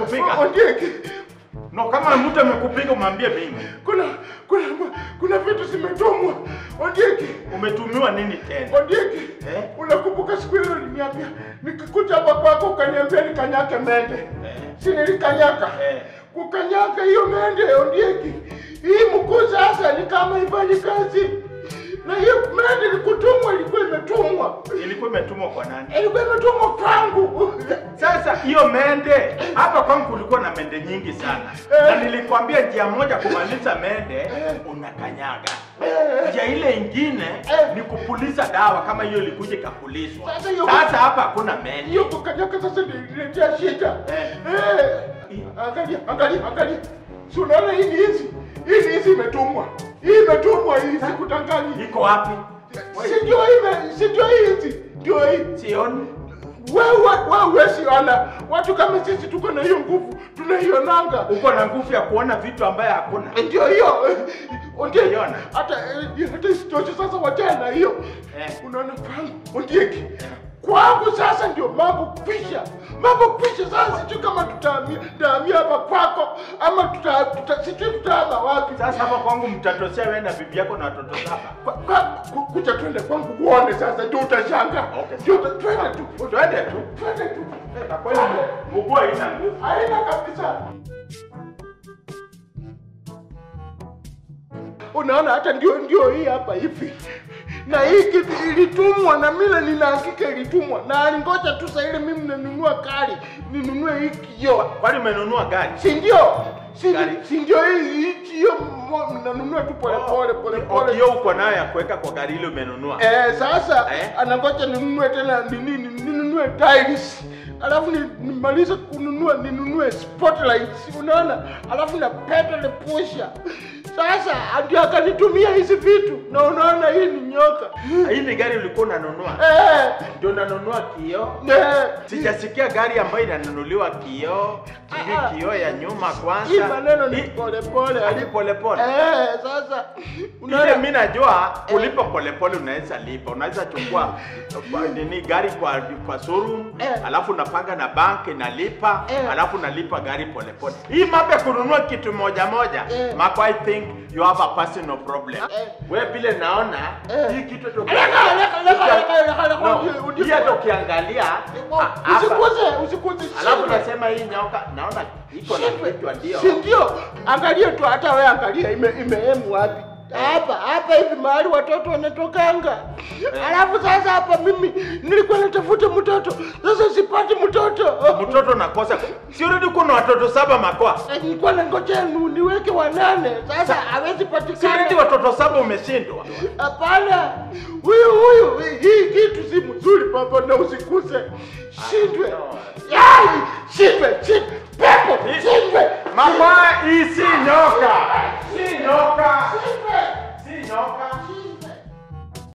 amekupiga? Ondieki, No, kama mtu amekupiga umwambie mimi. kuna kuna kuna vitu zimetumwa. Ondieki, Umetumiwa nini tena? Ondieki, Eh? unakumbuka siku ile uliniambia nikikuja hapa kwako ukaniambia nikanyake mende. Eh. Si nilikanyaka? Eh. Kukanyaka hiyo mende Ondieki. Hii mkuu sasa ni kama ifanyi kazi. Na hiyo mende ilikutumwa ilikuwa imetumwa. Ilikuwa imetumwa kwa nani? Ilikuwa imetumwa kwangu. Sasa hiyo mende hapa kwangu kulikuwa na mende nyingi sana, na nilikwambia njia moja kumaliza mende unakanyaga, njia ile ingine ni kupuliza dawa kama hiyo ilikuja ikapulizwa. Sasa hiyo- Sasa hapa hakuna mende. Hiyo kukanyaka sasa nililetea shida. Eh. Eh. Angalia, angalia, angalia. Si unaona hii ni hizi? Hii ni hizi imetumwa. Hii imetumwa hii sikutanganyi. Iko wapi? Si ndio ime, si ndio hizi? Ndio hii. Sioni. Wewe wewe siona. Watu kama sisi tuko na hiyo nguvu, tunaionanga. Uko na nguvu ya kuona vitu ambaye hakuna. Ndio hiyo. Ndio Unaiona? Hata eh, hata isitoshe sasa wachana na hiyo. Eh. Unaona kwangu Ondieki. Kwangu sasa ndio mambo kwisha. Mambo kwisha sasa sijui kama tutahamia tutahamia hapa kwako ama tuta, tuta sijui tutahama wapi. Sasa hapa kwangu mtatosea wewe na bibi yako na watoto saba. Kwa- kwa- ku- kuja twende kwangu uone sasa ndio utashanga. Okay. Ndio uta- twende tu. Twende tu. Twende tu. Na kweli mguu haina nguvu. Haina kabisa. Unaona hata ndio ndio hii hapa hivi. Na hii kitu ilitumwa na mimi nina hakika ilitumwa. Na alingoja tu sasa ile mimi ninunua kali, ninunue hii kioo. Kwani umenunua gari? Si ndio? Si Gari. si ndio hii hii kioo mo- nanunua tu pole pole pole pole. Hiyo uko nayo ya kuweka kwa gari ile umenunua. Eh, sasa Eh? anangoja ninunue tena nini nini- ninunue tiles. Alafu ni- nimalize kununua ninunue spotlights, unaona? Alafu na pedal pusher. Sasa ndio akanitumia hizi vitu na unaona hii ni nyoka. Hii ni gari ulikuwa unanunua. Eh, Ndio unanunua kioo. eh, Sijasikia gari ambayo inanunuliwa kioo, sijui Ah, ah. kioo ya nyuma kwanza. hii maneno ni Hii- pole pole. hadi pole pole. Eh, sasa Ile unaona mimi najua kulipa pole pole unaweza lipa. Unaweza chukua kwa- nini gari kwa kwa showroom, Eh. alafu unapanga na bank inalipa, Eh. alafu unalipa gari pole pole. Hii mambo ya kununua kitu moja moja, Eh. Marco, I think you have a personal problem. Eh. Wewe vile naona Eh. hii kitu tu Leka, leka, leka, leka, leka, leka, No, udi- hii hata ukiangalia ah, hapa. Usikuze, usikuze. Alafu shida. nasema hii nyoka naona iko na Shindwe. kichwa ndio. Si ndio? Angalia tu hata wewe angalia ime imeemu wapi. Hapa hapa hivi mahali watoto wanatokanga. Alafu sasa hapa mimi nilikuwa natafuta mtoto. Sasa sipati mtoto. Mtoto nakosa. Si already kuna watoto saba makoa. Eh, Nilikuwa nangojea nu- niweke wanane. Sasa hawezi Si already patikana. watoto saba umeshindwa. Hapana. Huyu huyu hii kitu si mzuri papa na usikuse. Shindwe. no. Yai, shindwe, shindwe.